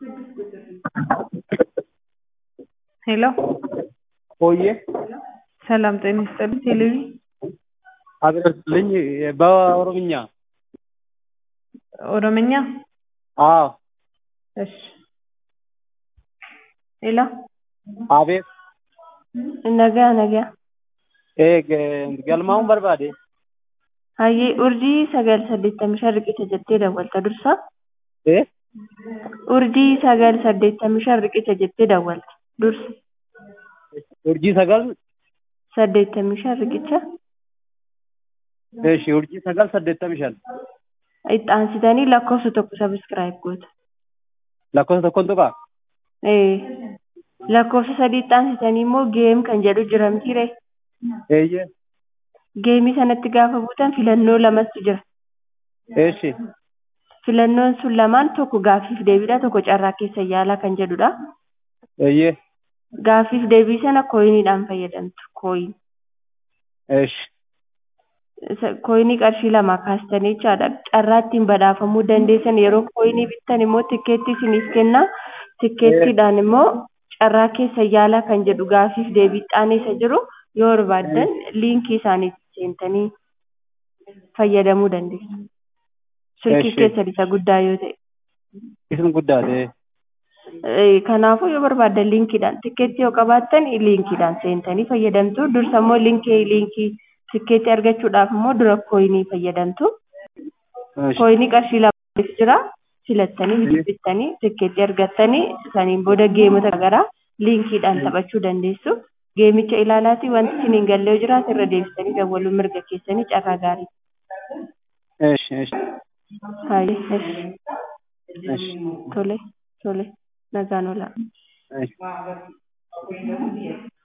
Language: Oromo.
ሄሎ ሆዬ ሰላም ጤና ይስጥልኝ። ቴሌቪ አድርስልኝ በኦሮምኛ። ኦሮምኛ አዎ እሺ። ሄሎ አቤት nagaa nagaa ee ge- galmaa'uun barbaade hayyee urjii sagal saddeettamii shan riqicha jettee dawwalta dursa ee urjii sagal saddeettamii shan riqicha jettee dawwalta dursa urjii sagal saddeettamii shan riqicha eeshi urjii sagal saddeettamii shan itti aansitanii lakkoofsa tokko sabiskiraayib goota lakkoofsa tokkoon tuqaa ee lakkoofsa sadii itti aansitanii immoo geem kan jedhu jira mitiire eeyyee geemii sanatti gaafa buutan filannoo lamatu jira eeshi filannoon sun lamaan tokko gaaffiif deebiidha tokko carraa keessa yaalaa kan jedhudha eeyyee gaaffiif deebii sana kooyiniidhaan fayyadamtu kooyin eeshi Isa- kooyinii qarshii lama kaastanii jechaadha carraa ittiin badhaafamuu dandeessan yeroo kooyinii bittan immoo tikkeettii isiniif kenna tikkeettiidhaan immoo carraa keessa yaalaa kan jedhu gaaffiif deebii xaaneessa jiru yoo barbaaddan liinkii isaaniitti seentanii fayyadamuu dandeessu silkii Eeshi. keessan isa guddaa yoo ta'e isin guddaate Eh, kanaafuu yoo barbaaddan liinkiidhaan tikkeettii yoo qabaattan liinkiidhaan seentanii fayyadamtu dursa immoo liinkii liinkii tikkeettii argachuudhaaf immoo dura kooyinii fayyadamtu eeshi kooyinii qarshii lamaaf jira filattanii bittanii tikkeettii argattanii saniin booda geemota garaagaraa liinkiidhaan taphachuu dandeessu geemicha ilaalaatii wanti isin hin galle yoo jiraate irra deebisanii dawwaluu mirga keessanii carraa gaarii eeshi eeshi Haayee, esh. eeshi tole tole nagaan olaa eeshi